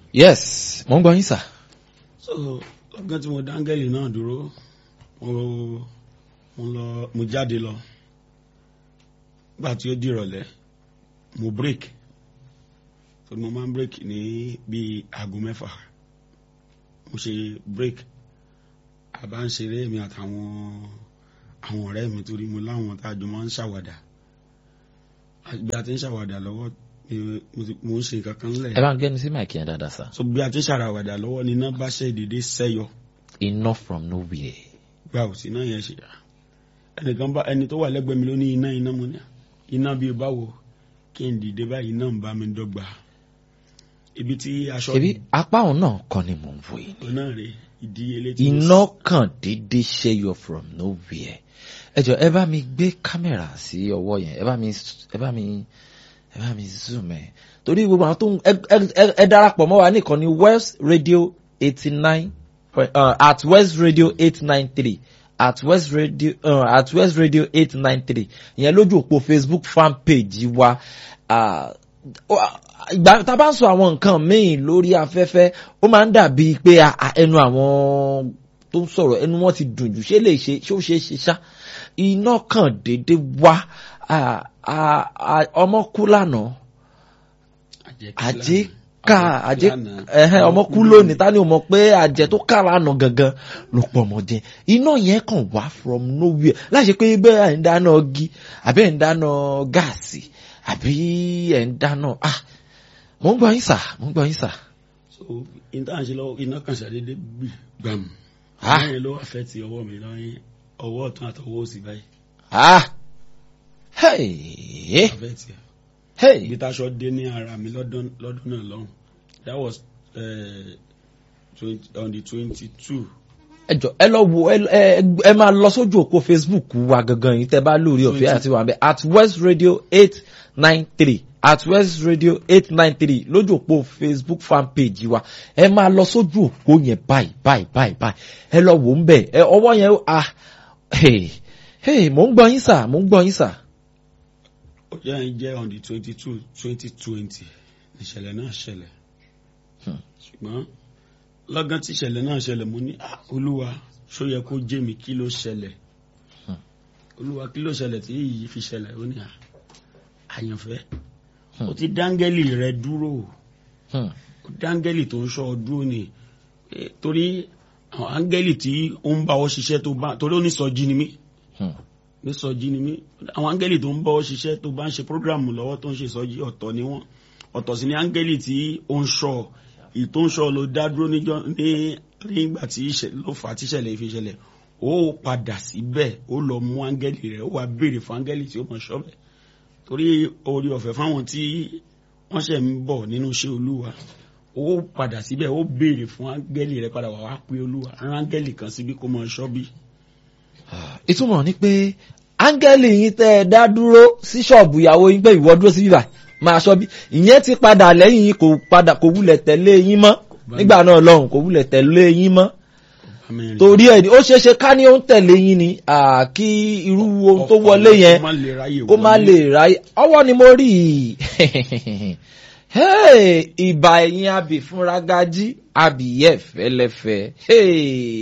yes mo ń gbọ́ yín sà. so lọ́gán tí mo dáńgẹ́lì náà dúró mo mo lọ mo jáde lọ nígbà tí ó di ìrọ̀lẹ́ mo break so mo máa ń break ní bíi aago mẹ́fà mo ṣe break àbá ń ṣeré mi àtàwọn àwọn ọ̀rẹ́ mi torí mo láwọn tá a jọ máa ń ṣàwàdà bí a ti ń ṣàwàdà lọ́wọ́ mi- mo ti- mo ń ṣe nǹkan kan lẹ̀ ẹ bá ń gbẹ́nu sí máìkì yẹn dáadáa sà. so bí a ti ń ṣàwàdà lọ́wọ́ ni iná bá ṣe dédé sẹ́yọ iná from nowhere. gba ò sí iná yẹn ṣe ẹnìkan bá ẹni tó wà lẹ́gbẹ̀ẹ́ mi ló ní iná iná mo ní iná bíi báwo kí n dìde báyìí iná ń bá mi dọ́gba ibi tí aṣọ ṣebí apá òun náà kọ́ ni mò ń wò yìí. ìbò náà rè ìdíyelé tí mo iná kàn déédéé ṣẹ́yọ from nowhere. ẹ jọ ẹ bá mi gbé kámẹ́rà sí ọwọ́ yẹn ẹ bá mi ẹ bá mi ẹ bá mi zoom ẹ torí gbogbo àwọn tó ń ẹ ẹ- ẹ darapọ̀ mọ́ wa nìkan ní West Radio eighty nine at West Radio eight nine three at West Radio uh, at West Radio eight nine three ìyẹn lójú òpó Facebook fan page wa ah, ó- ìgbà tá a bá ń sọ àwọn nǹkan míì lórí afẹ́fẹ́ ó máa ń dàbí pé ah, ah, ẹnu àwọn tó ń sọ̀rọ̀ ẹnu wọn ti dùn jù ṣé lè ṣe ṣé ó ṣe é ṣe ṣá iná kan déédé wá ah, ah, ah, ọmọ kú lánàá àjẹ́ ká àjẹ́ ẹ̀hẹ́n ọmọ kú lónìí ta ni o mọ̀ pé àjẹ́ tó ká lánàá gangan ló pọ̀ ọmọ jẹ iná yẹn kàn wá from nowhere láṣẹ pé bẹ́ẹ̀ ẹ̀ ń dáná ọgí àbí ẹ̀ ń dáná gáàsì àbí ẹ̀ ń dáná ah mò ń gbọ́ yín sà mò ń gbọ́ yín sà. so iná ṣe lọ́wọ́ iná kan ṣàdédé gbì gbàm Ah. lẹ́yìn ló wà fẹ́ ti ọwọ́ mi lọ́yìn ọwọ́ ọ̀tún àtọwọ́ òsì báyìí ah hey fẹ́ ti ẹ̀ hey ibi táṣọ dé ní ara mi lọ́dún lọ́dún náà lọ́hùn that was uh, 20, on the twenty two ẹ jọ ẹ lọ wo ẹ ẹ ẹ máa lọ sójú òpó facebook wa gangan yìí tẹ bá lórí ọ̀fẹ́ àti wà bẹ at west radio eight nine three at west radio eight nine three lójú òpó facebook fan page wa ẹ máa lọ sójú òpó yẹn báyìí báyìí báyìí báyìí ẹ lọ wò ń bẹ ẹ ọwọ́ yẹn ah hey hey mò ń gbọ́ yín sà mò ń gbọ́ yín sà. ọjọ́ yẹn jẹ́ on the twenty two twenty twenty ìṣẹ̀lẹ̀ náà ṣẹlẹ̀ Hmm. ṣùgbọ́n lọ́gán tí ìṣẹ̀lẹ̀ náà ṣẹlẹ̀ mo ní "Ah, olúwa ṣó yẹ kó jẹ́ mi kí ló ṣẹlẹ̀ Hmm. olúwa kí ló ṣẹlẹ̀ tí èyí fi ṣẹlẹ̀ ó ní "Ah, àyànfẹ́ Hmm. ó ti dáńgẹ́lì rẹ dúró Hmm. ó dáńgẹ́lì tó ń ṣọ́ ọ dúró ni Eh, torí àwọn áńgẹ́lì tí ó ń bá ọ ṣiṣẹ́ tó bá torí ó ní sọjí ni mí Hmm. ní sọjí ni mí àwọn áńgẹ́lì tó ń bá ọ ṣiṣẹ́ tó bá ń ṣe prógráàmù lọ́wọ́ tó ń ṣe sọjí ọ̀tọ̀ ni wọ́n ọ̀tọ̀ sí ni áńgẹ́lì tí ó ń ṣọ́ ì tó ń ṣọ́ ló dá dúró níjọ́ ní nígbà tí ìṣẹ̀- ló fà á tí ìṣẹ̀lẹ̀ fi ṣẹlẹ̀ ó padà síbẹ̀ ó lọ mú áńgẹ́lì rẹ̀ ó wá béèrè fún áńgẹ́lì tí ó mọ̀ ṣọ́ bẹ̀ torí orí ọ̀fẹ́ fáwọn tí wọ́n ṣẹ̀ ń bọ̀ nínú iṣẹ́ olúwa ó padà síbẹ̀ ó béèrè fún áńgẹ́lì rẹ̀ padà wá wá pé olúwa rán áńgẹ́lì kan síbí kó mọ̀ ṣọ́ bí ìtumọ̀ ni pé áńgẹ́lì yín tẹ́ ẹ dá dúró sí ṣọ́ọ̀bù ìyàwó yín pé ìwọ dúró sí bíbà máa ṣọ́ bí ìyẹn ti padà lẹ́yìn yín kò padà kò wulẹ̀ tẹ̀lé yín mọ́ nígbà náà lọ́hùn kò wulẹ̀ tẹ̀lé yín mọ́ Àmín. torí ẹ̀ ni ó ṣeé ṣe ká ní ó ń tẹ̀lé yín ni à, kí irú ohun tó wọlé yẹn kó má lè ráyè kó má wọlé. lè ráyè ọwọ́ ni mo rí i Hey, ìbà ẹ̀yìn abì fúnra gají abì yẹ̀ fẹ́lẹ́fẹ́. Hey.